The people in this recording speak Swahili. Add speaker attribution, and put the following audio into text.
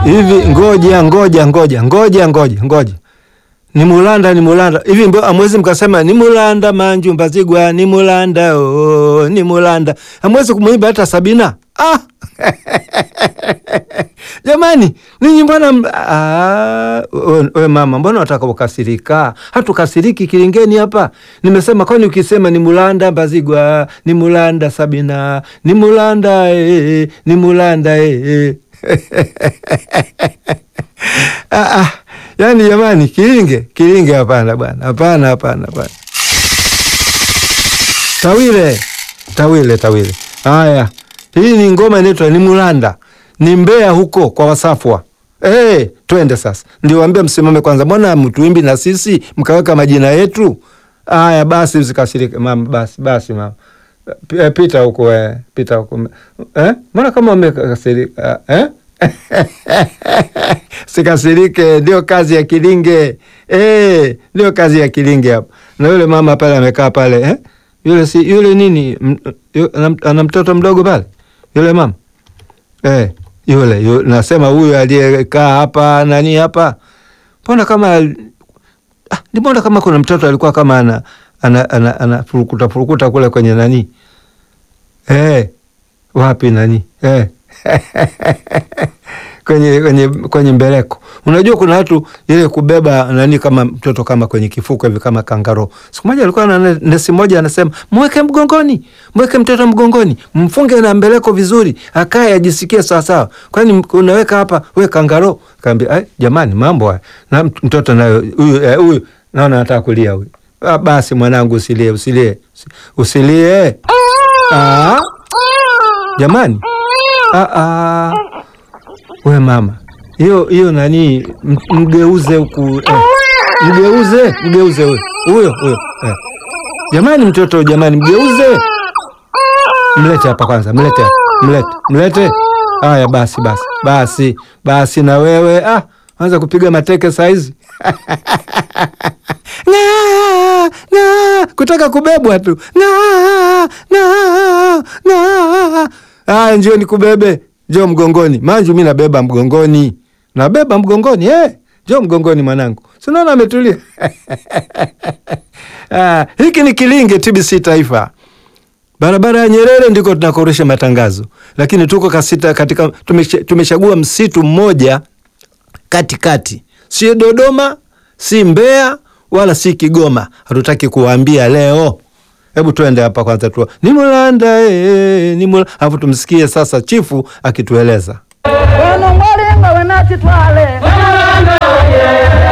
Speaker 1: hivi ngoja ngoja ngoja ngoja ngoja ngoja ni mulanda ni mulanda hivi mbo amwezi mkasema ni mulanda manju mbazigwa ni mulanda oh, ni mulanda amwezi kumwimba hata Sabina ah. Jamani, ninyi mbona m- ah, we- we mama, mbona wataka ukasirika? Hatukasiriki kilingeni hapa. Nimesema kwani ukisema ni mulanda mbazigwa ni mulanda Sabina ni mulanda eh, ni mulanda eh. ah, ah. Yaani jamani, kilinge kilinge, hapana bwana, hapana hapana hapana. Tawile tawile tawile. Haya, hii ni ngoma inaitwa ni mulanda, ni Mbeya huko kwa Wasafwa. Hey, twende sasa, ndio waambia msimame kwanza. Mbona mtuimbi na sisi mkaweka majina yetu? Haya basi, usikasirike mama, basi basi mama, P- eh, pita huko eh, pita huko eh, mbona kama umekasirika eh? Sikasirike, ndio kazi ya kilinge eh, ndio kazi ya kilinge hapa. Na yule mama pale amekaa pale eh? Yule si yule nini, m- yu- ana- ana mtoto mdogo pale yule mama eh, yule, yule nasema huyu aliyekaa hapa nani hapa, mbona kama ah, mbona kama kuna mtoto alikuwa kama ana ana, ana, ana furukuta furukuta kule kwenye nani eh, wapi nani eh. kwenye, kwenye, kwenye mbeleko. Unajua kuna watu ile kubeba nani kama mtoto kama kwenye kifuko hivi kama kangaro. Siku moja alikuwa na ne- nesi moja anasema mweke mgongoni, mweke mtoto mgongoni, mfunge na mbeleko vizuri, akae ajisikie sawasawa. Kwani m- unaweka hapa we kangaro? Kaambia "Ai, jamani, mambo haya na mt- mtoto nayo huyu eh, huyu naona anataka kulia huyu. Ah, basi mwanangu usilie, usilie, usi- usilie. Ah, jamani Ah, ah. We mama, hiyo hiyo nani, m- mgeuze huku eh. Mgeuze, mgeuze huyo huyo huyo eh. Jamani, mtoto jamani, mgeuze, mlete hapa kwanza, mlete hapa, mlete mlete. Haya basi basi basi basi, na wewe ah, anza kupiga mateke saizi Ng'aa, ng'aa, kutaka kubebwa tu ng'aa, ng'aa, ng'aa. Aya, njio nikubebe, njoo mgongoni. Manju mi nabeba mgongoni, nabeba mgongoni eh. Njoo mgongoni mwanangu, sinaona ametulia ah, hiki ni Kilinge TBC Taifa, barabara ya Nyerere ndiko tunakorusha matangazo, lakini tuko kasita katika tumesha- tumechagua msitu mmoja katikati, si Dodoma, si Mbeya wala si Kigoma. Hatutaki kuwaambia leo. Hebu tuende hapa kwanza tu ni Mulanda eh, ni Mulanda, alafu tumsikie sasa chifu akitueleza.
Speaker 2: Ono mwalinga wenachitwale